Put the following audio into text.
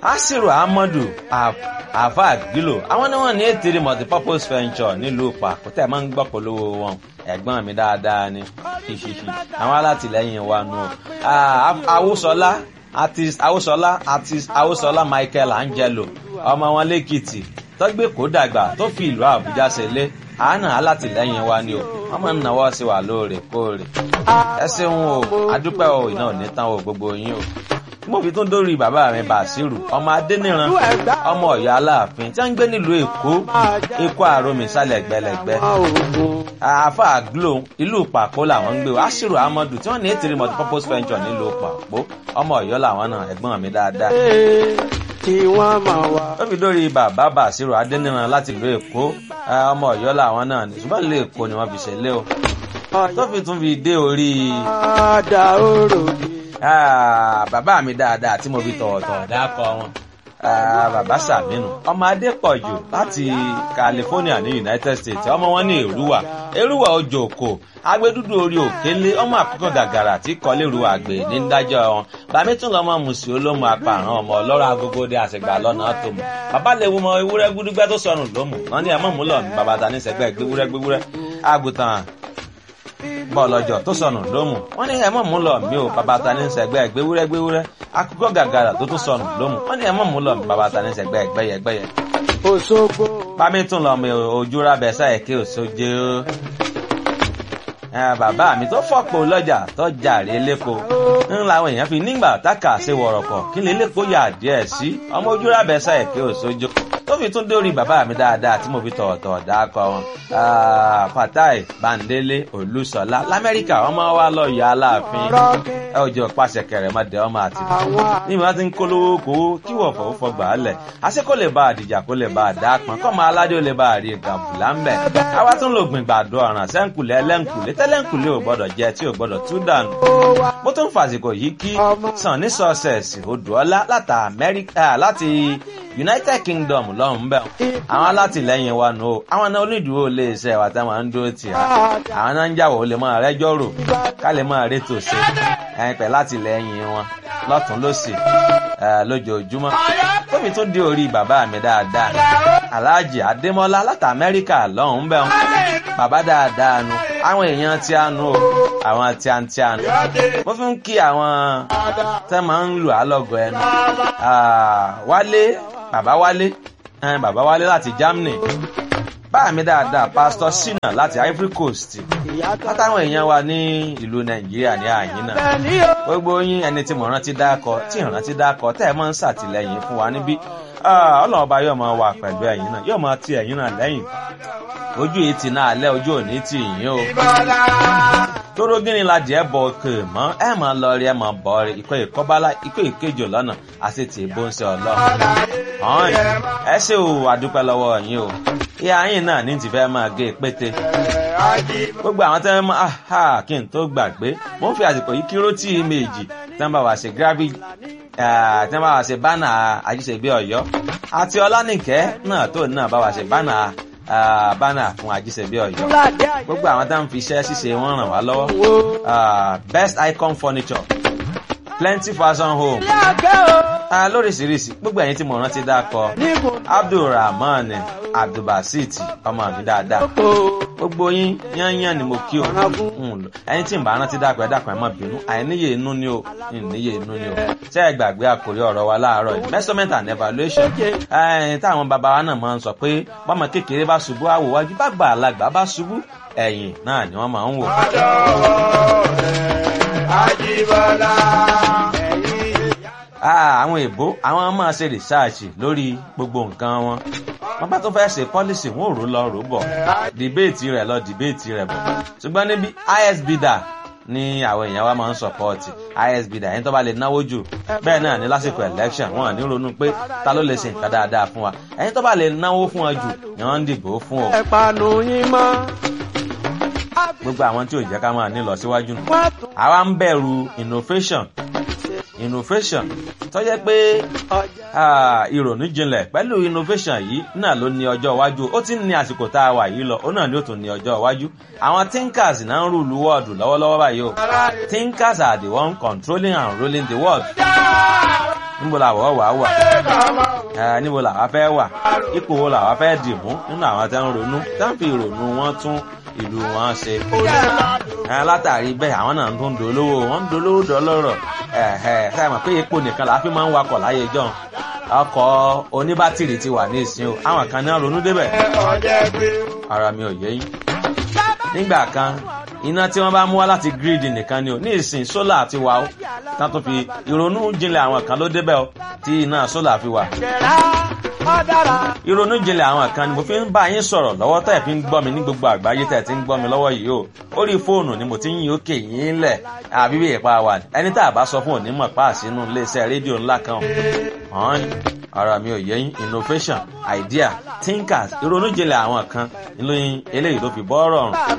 asiru ahmadu afag gilo àwọn ni wọn ní ètèrè multipurpose venture nílùú pàkútẹ máa ń gbọ́ polówó wọn ẹ̀gbọ́n mi dáadáa ni ṣíṣíṣí àwọn alátìlẹ́yìn wa nù awúsọlá artist awúsọlá artist awúsọlá michael angelo ọmọ wọn lẹ́kìtì tọ́gbé kó dàgbà tó fi ìlú àbújá ṣẹlẹ̀ àánà alátìlẹ́yìn wa ni o wọ́n máa ń náwó sí wa lóòrèkóòrè ẹ ṣeun o adúpẹ́ o iná ò ní tán o gbogbo yín o mo fi tún dórí bàbá mi bàṣírù ọmọ adẹniran ọmọ ọyọ aláàfin tí wọn ń gbé nílùú èkó èkó àròmì sálẹ gbẹlẹgbẹ àáfà glo ìlú pàpó làwọn ń gbé o aṣírù amadu tí wọn ní ètìrí multipurpose venture nílùú pàpó ọmọ ọyọ làwọn náà ẹgbọn mi dáadáa tí wọ́n máa wá. ó fi dórí bàbá bàṣírù adẹniran láti ìlú èkó ọmọ ọyọ làwọn náà ní ṣùgbọ́n ìlú èkó ni wọ́n fi ṣẹlẹ̀ o tó fi tún fi dé orí. Àdá òrò mi. Ah, bàbá mi dáadáa tí mo fi tọ̀wọ̀tọ̀wọ̀ dákọ wọn Ah, bàbá sàmínú ọmọ adépọ̀jù láti california ní united states ọmọ wọn ní èrúwà èrúwà ojú òkò agbẹdúdú orí òkèlè ọmọ àkókò gàgàrà tí kọ́lé èrúwà gbé ní dájọ́ wọn bàmí tún lọ́mọ mùsùlùmí olómù apààrọ̀ ọmọ ọlọ́rọ̀ agogo dé àṣegbà lọ́nà tó mọ̀ bàbá lè wo ọmọ ewúrẹ́ gbúdúgbẹ́ tó sọnù lómù wọn ní ẹ̀mọ́ múlọ̀ ní bàbá ta ní sẹ́gbẹ́ gbéwúrẹ́ gbéwúrẹ́ àgùntàn bọ́ọ̀lọ́jọ́ tó sọnù lómù wọ́n ní ẹ̀mọ́ mú lọ mí o bàbá ta ní sẹ́gbẹ́ gbéwúrẹ́ gbéwúrẹ́ akókò gàgàrà tó tún sọnù lómù wọ́n ní ẹ̀mọ́ mú lọ mí bàbá ta ní sẹ́gbẹ́ gbẹ́yẹ gbẹ́yẹ. Òṣogbo. bámi tún lọ mi ojú rábẹ sáyẹ kí òṣojú bàbá mi tó fọ́pọ̀ lọ́jà tó jàre lẹ́kọ̀ọ́ ń làwọn èèyàn fi nígbà táka ṣe wọ̀rọ̀kọ̀ kí lè lẹ́kọ̀ọ́ yà díẹ̀ sí ọmọ ojú rábẹ sáyẹ kí òṣojú tó fi tún dórí bàbá mi dáadáa tí mo fi tọ̀ọ̀tọ̀ dákọ̀ wọn. fatai bandele olùsọlá lamẹ́ríkà ọmọ wa lọ yọ aláàfin ẹ ò jọ pàṣẹ kẹrẹ mọ dẹ ọmọ àti ní ìmọ̀ tí ń kólówó kó kí wọ́n fọwọ́ fọgbà á lẹ̀ àṣẹ kó lè bá àdìjà kó lè bá àdá pọn kọ́ máa aládé ó lè bá àrí gàbùlà ń bẹ̀. àwa tún lò gbìn gbàdo ọ̀ràn sẹ́ńkùlẹ̀ ẹlẹ́ńkùlẹ̀ tẹ́lẹ̀ńkùlẹ̀ ò gbọ́dọ̀ jẹ tí ò gbọ́dọ̀ tú dànù. mo tún fàsìkò yìí kí sàn ní sọ́ọ̀sẹ̀sì odòọ́lá láti united kingdom lọ́hùn bẹ́ẹ̀ àwọn alátìlẹyìn wa nù o àwọn náà onídùúró lè ṣe ẹ̀wà táwọn ń dúró tì á àwọn náà ń jàwọ̀ ó lè máa rẹ́jọ́ rò ká lè máa rétò ṣe ẹ̀yìn pẹ̀ látìlẹyìn wọn lọ́tún lọ́sì lójoojúmọ́ tóbi tún dé orí bàbá mi dáadáa aláàjì adémọ́lá láti amẹ́ríkà lọ́hùn bẹ́ẹ̀ bàbá dáadáa nu àwọn èèyàn tí a nu o àwọn tí a ń tí a nu mo fi ń kí àwọn tẹ́ máa ń lù á lọ́gọ̀ ẹnu wálé bàbá wálé ẹn bàbá wálé láti germany báà mi dáadáa pastor sina láti ivory coast látàwọn èèyàn wa ní ìlú nàìjíríà ní àyín náà gbogbo yín ẹni tí mo rántí dákọ tí ìrántí dákọ tẹ́ ẹ máa ń ṣàtìlẹyìn fún wa níbí ọlọ́run ọba yóò máa wà pẹ̀lú ẹ̀yìn náà yóò máa ti ẹ̀yìn náà lẹ́yìn ojú yìí ti náà lẹ́ ojú òní tì yín o tóró gíní la jẹ́ bọ̀ òkè mọ́ ẹ máa lọ rí ẹ máa bọ̀ rí ikọ̀ ìkọ́bálá ikọ̀ ìkejì lọ́nà àti tì í bó ń ṣe ọlọ́run. ọ̀hún ẹ ṣe o àdúpẹ́ lọ́wọ́ yín o ìyá yín náà ní ti fẹ́ máa gé pété. gbogbo àwọn tẹ́ máa ha kí n tó gbàgbé mo ń fi àsìkò yìí kí rótì méjì tẹ́ ń bá wa ṣe gravity tẹ́ ń bá wa ṣe bánà àjíṣebí ọ̀yọ́ àti ọlánìkẹ́ náà tó náà bá wa ṣe bánà bánà fún àjíṣebí ọ̀yọ́ gbogbo àwọn tá à ń fi iṣẹ́ ṣíṣe wọn ràn wá lọ́wọ́ best icon furniture plenty fashion home lóríṣiríṣi gbogbo ẹ̀yin tí mo rántí dákọ abdulrahman abdulbasit ọmọ mi dáadáa gbogbo yín yányán ni mo kí o ẹyin tí n bá rántí dákọ ẹ dákọ ẹ má bínú àìníye inú ni o ìníye inú ni o ṣé ẹ gbàgbé àkórí ọ̀rọ̀ wa láàárọ̀ yìí measurement and evaluation táwọn bàbá wa náà máa ń sọ pé bọ́mọ kékeré bá ṣubú àwòwájú bá gbà alágbà bá ṣubú ẹ̀yìn náà ni wọ́n máa ń wò. Àjíbọ́lá. àwọn èbó àwọn máa ṣe rìsáàṣì lórí gbogbo nǹkan wọn wọn bá tó fẹ́ ṣe pọ́lísì wọn ò rò lọ rò bọ̀ dìbéètì rẹ̀ lọ dìbéètì rẹ̀ bọ̀ ṣùgbọ́n níbi isb dà ní àwọn èèyàn wa máa ń sọpọ́ọ̀tì isb dà ẹni tó bá lè náwó jù bẹ́ẹ̀ náà ní lásìkò election wọn ní ronú pé ta ló lè ṣe nǹkan dáadáa fún wa ẹni tó bá lè náwó fún wa jù ni wọ́n ń dìbò fún o. ẹ̀pànù yín mọ́. gbogbo àwọn tí ò jẹ́ ká máa ní lọ síwájú nù. àwa ń bẹ̀rù innovation innovation tó jẹ́ pé ìrònú jinlẹ̀ pẹ̀lú innovation yìí náà ló ní ọjọ́ iwájú ó ti ń ní àsìkò tá a wà yìí lọ ó náà ni ó tún ní ọjọ́ iwájú àwọn thinkers náà ń rúlu wọ́ọ̀dù lọ́wọ́lọ́wọ́ báyìí o thinkers are the one controlling and ruling the world níbo làwọ̀ wà wà ẹ níbo làwa fẹ́ wà ipò wo làwa fẹ́ dì mú nínú àwọn tẹ́ ń ronú tẹ́ ń fi ìrònú wọn tún ìlú wọn ṣe. ẹ látàrí bẹ́ẹ̀ àwọn náà tún ń dolówó wọ́n ń dolówó dọ́lọ́rọ̀ ẹ ẹ sáà mọ̀ pé epo nìkan làá fi máa ń wakọ̀ láyé jọ́n ọkọ̀ oníbátìrì ti wà ní ìsìn o àwọn kan náà ronú débẹ̀ ara mi ò yé yín. nígbà kan iná tí wọ́n bá mú wá láti gírídì nìkan ni o ní ìsìn sólà ti wà ó tán tó fi ìrònú jinlẹ̀ àwọn kan ló débẹ̀ o tí iná sólà fi wà. ìrònú jinlẹ̀ àwọn kan ni mo fi ń bá yín sọ̀rọ̀ lọ́wọ́ tẹ̀ fi ń gbọ́ mi ní gbogbo àgbáyé tẹ̀ ti ń gbọ́ mi lọ́wọ́ yìí o orí fóònù ni mo ti ń yín òkè yín lẹ̀ àbí bí ìpa wà ẹni tá a bá sọ fún òní mọ̀ pa àsínú iléeṣẹ́ rédíò ńlá kan hàn ara mi ò yẹ yín innovation idea thinkers ìrònú jinlẹ̀ àwọn kan ìlú eléyìí ló fi bọ́ rọrùn.